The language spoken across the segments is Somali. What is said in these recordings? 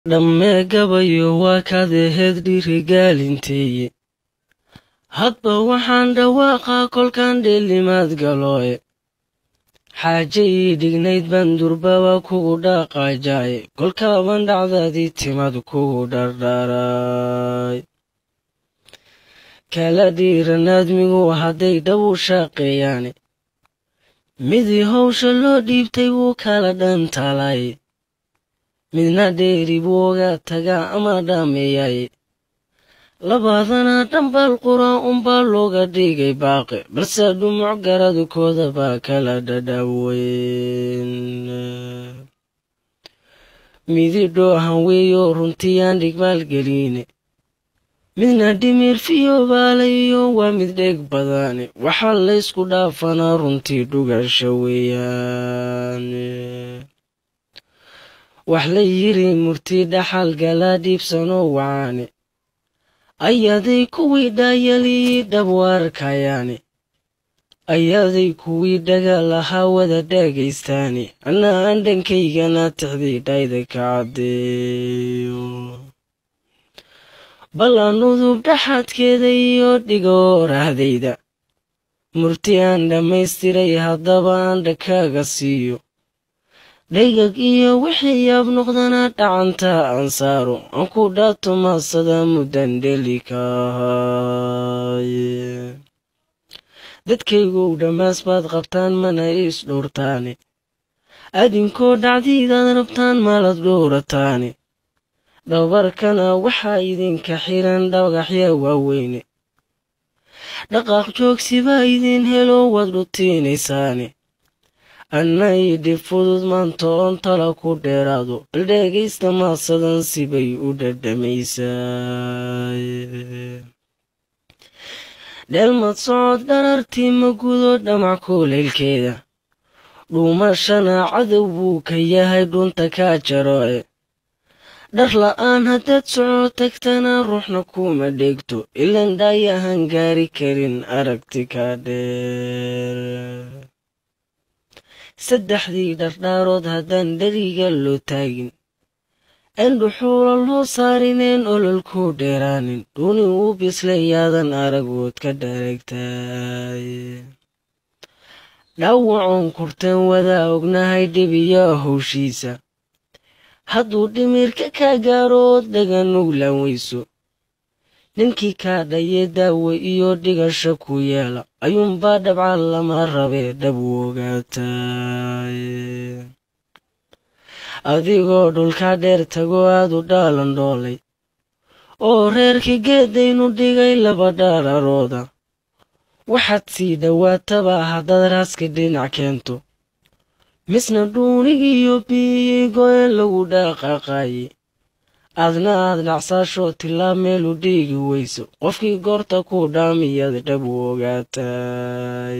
dhammee gabayo waa kaad aheed dhiirigaalinteeye hadba waxaan dhawaaqaa kolkaan dheelimaad galooye xaaje ii dhignayd baan durbaba kugu dhaaqaajaaye kolkaaban dhacdadii timad kugu dhardhaaraay kala dhiiranaadmigu hadday dhab u shaaqeeyaane midii howsha loo dhiibtay wuu kala dhantaalaaye midna dheeri buu oga tagaa ama dhaameeyaaye labaadana dhambal quraan unbaa looga dhigay baaqe balse dhumuc garadkooda baa kala dhadhaweyn midi dhoohan weeyo runtiyaan dhigmaalgeliine midna dhimirfiyo baalayo waa mid dheeg badane waxaa laysku dhaafanaa runtii dhugasha weeyaan wax la yiri murti dhaxal galaa dhiibsanoo wacaane ayaday kuwii dhaayalii dhabwaarkayaane ayaday kuwii dhaga lahaa wada dhaagaystaane anna aan dhankaygana tixdii dhayda ka caddeeyo ballan udub dhaxadkeeda iyo dhigoorahdayda murti aan dhammaystiray haddaba aan dhakaaga siiyo dhaygag iyo wixii yaab noqdana dhacanta aan saaro aan ku dhaato maasada muddan dheli ka ahaaye dadkaygow dhammaas baad qabtaan mana is dhowrtaane adinkoo dhacdiidaad rabtaan maalad dhowrataane dhabarkana waxaa idinka xiran dhagaxya waaweyne dhaqaaq joogsi baa idin helo waad dhutiinaysaane anna idhib fudud maanta oon tala ku dheeraado bal dheegaysta maasadan sibay u dhadhamaysaa dheelmad socod dharartii ma gudo dhamac kuulaylkeeda dhuumashana cadow buu ka yahay dhunta kaa jaroe dhar la'aan haddaad soco tagtana ruuxna kuma dheegto ilan dhaayahan gaari karin aragti ka dheer saddexdii dhardhaarood haddaan dheriga loo taagin een dhuxuula loo saarineen ololku dheeraanin dhuni uu bislayaadan aragood ka dhareegtaay dhaawacoon kurteen wadaa ognahay dhibiya howshiisa hadduu dhimirka ka gaarood dhaganuglan weyso ninkii kaa dhaye daawe iyo dhigasha ku yeela ayuunbaa dhabca lama rabee dhab u ogaataay adigoo dhulka dheer tago aad u dhaalan dhoolay oo reerkii geedaynu dhigay laba dhaararooda waxaad sii dhowaataba haddaad raaska dhinac keento misna dhuunigiiyo biyii go'een lagu dhaqaaqaaye aadna aad dhacsaasho tilaab meelu dhiigi weyso qofkii goorta ku dhaamiyad dhab u ogaataay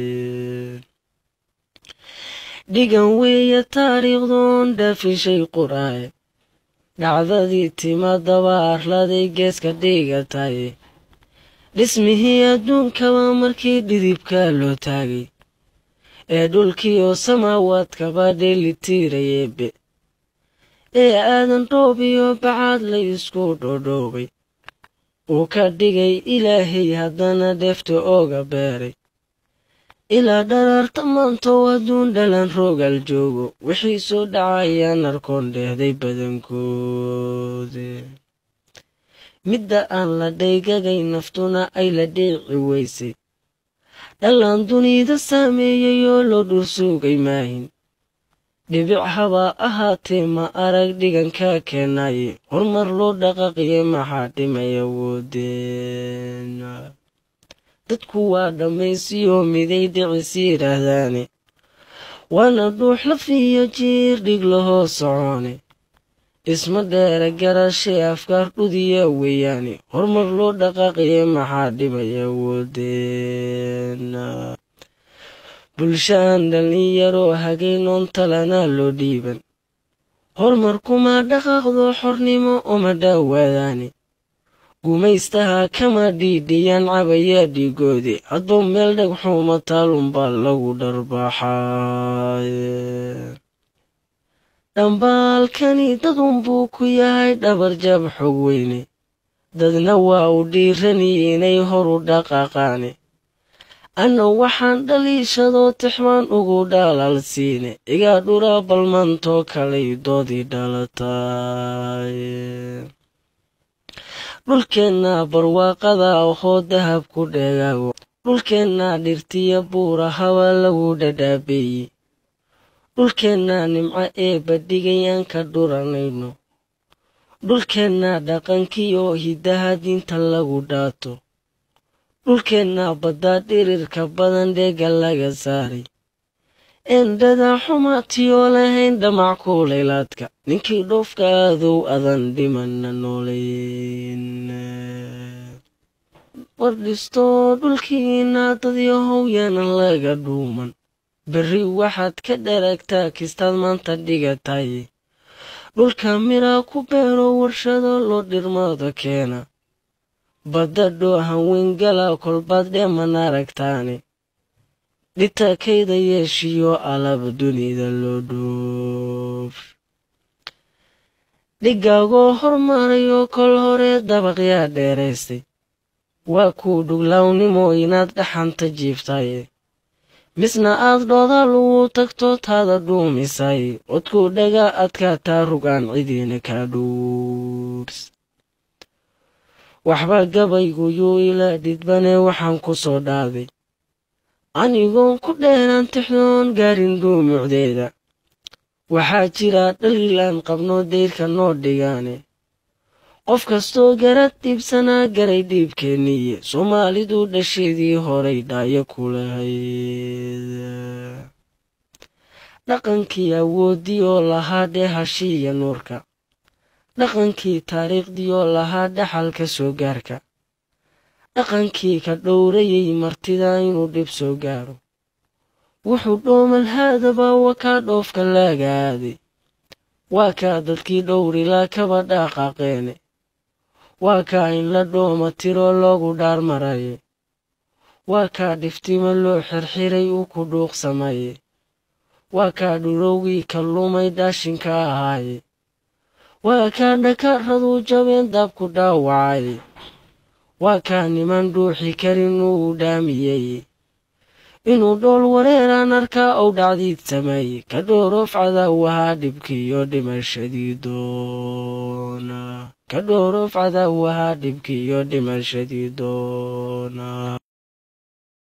dhigan weeye taariikhdoon dhaafishay quraaye dhacdadii timadaba arladay geeska dhigataye dhismihii adduunkaba markii dhidibka loo taagay ee dhulkii oo samaawaadkaba dheeli tiirayeebe ee aadan dhoob iyo bacaad la isku dhodhoobay uu ka dhigay ilaahay haddana dheefta ooga beeray ilaa dharaarta maantow adduun dhalan roogal joogo wixii soo dhacayaan arkoon dheehday badankoode midda aan la dhaygagay naftuna ay la dheeci weysay dhallaan dunida saameeyey oo loo dhursuugay maahin dhibic habaa ahaatee ma arag dhigankaa keenaye horumar loo dhaqaqiye maxaa dhimay awoodeen dadku waa dhammaysiyoo miday dhicis yidhaahdaane waana dhuux lafiyo jiir dhig lahoo socone isma dheere garashee afkaar dhudiya weeyaane horumar loo dhaqaqiye maxaa dhimay awoodeen bulshaan dhallinyaroo hagaynoon talana loo dhiiban horumarkuma dhaqaaqdo xornimo uma dhaawaadaane gumaystaha kama dhiidhiyaan cabaya dhiigoode hadba meel dhagxuuma taalunbaa lagu dharbaaxaaye dhambaalkani dadunbuu ku yahay dhabarjab xog weyne dadna waa u dhiirani inay horu dhaqaaqaane anna waxaan dhaliishadoo tixmaan ugu dhalaal siine igaa dhura balmantoo kalay doodii dhalatay dhulkeenna barwaaqada ahoo dahab ku dheegaago dhulkeenna dhirtiya buura haba lagu dhadhaabeeye dhulkeenna nimco eebba dhigayaan ka dhuranayno dhulkeenna dhaqankii oo hiddaha diinta lagu dhaato dhulkeenna baddaa dhirirka badan dheega laga saaray eendhada xumaatiyoo lahayn dhamac kuulaylaadka ninkii dhoofka aadow adan dhimana nooleyn wardhistoo dhulkiina dadyahow yaanan laga dhuuman berri waxaad ka dharagtaa kistaad maanta dhigatay dhulka miraa ku beero warshado loo dhirmada keena badda dhoo hawengala kolbaad dheeman aragtaane dhitakayda yeeshiyo alaba dunida loo dhoof dhigaagoo hormarayoo kol hore dabaqyaa dheeraystay waa kuu dhuglawnimo inaad dhaxanta jiiftaye misna aad dhooda lagu tagto taada dhuumisay codkuu dhaga adkaataa rugaan cidiina kaa dhuurs waxba gabayguyuu ila dhidbane waxaan ku soo dhaaday anigoon ku dheeraan tixdoon gaarin dhuumucdeeda waxaa jira dhaliilaan qabno dayrka noo dhigaane qof kastoo garad dhiibsanaa garay dhiibkeeniye soomaalidu dhasheedii horay dhaayo ku lahayd dhaqankii awooddii oo lahaa dheehashiiya nuurka dhaqankii taariikhdii oo lahaa dhaxalka soo gaarka dhaqankii ka dhowrayay martida inuu dhib soo gaaro wuxuu dhoomal haadaba wakaa dhoofka laaga aaday waa kaa dadkii dhowrilaa kaba dhaaqaaqeene waa kaa in la dhooma tiroo loogu dhaar maraye waa kaa dhiftimo loo xirxiray uu ku dhuuqsamaye waa kaa dhurowgii ka lumay dhaashinka ahaaye waa kaa dhakaraduu jabeen daabku dhaawacaye waa kaa niman dhuuxi karin uu dhaamiyey inuu dhool wareeraan arkaa ou dhacdiid sameeye ka dhooroof cadaawahaa dhibkiiyo dhimashadii doona ka dhooroof cadaawahaa dhibkiiyo dhimashadii doona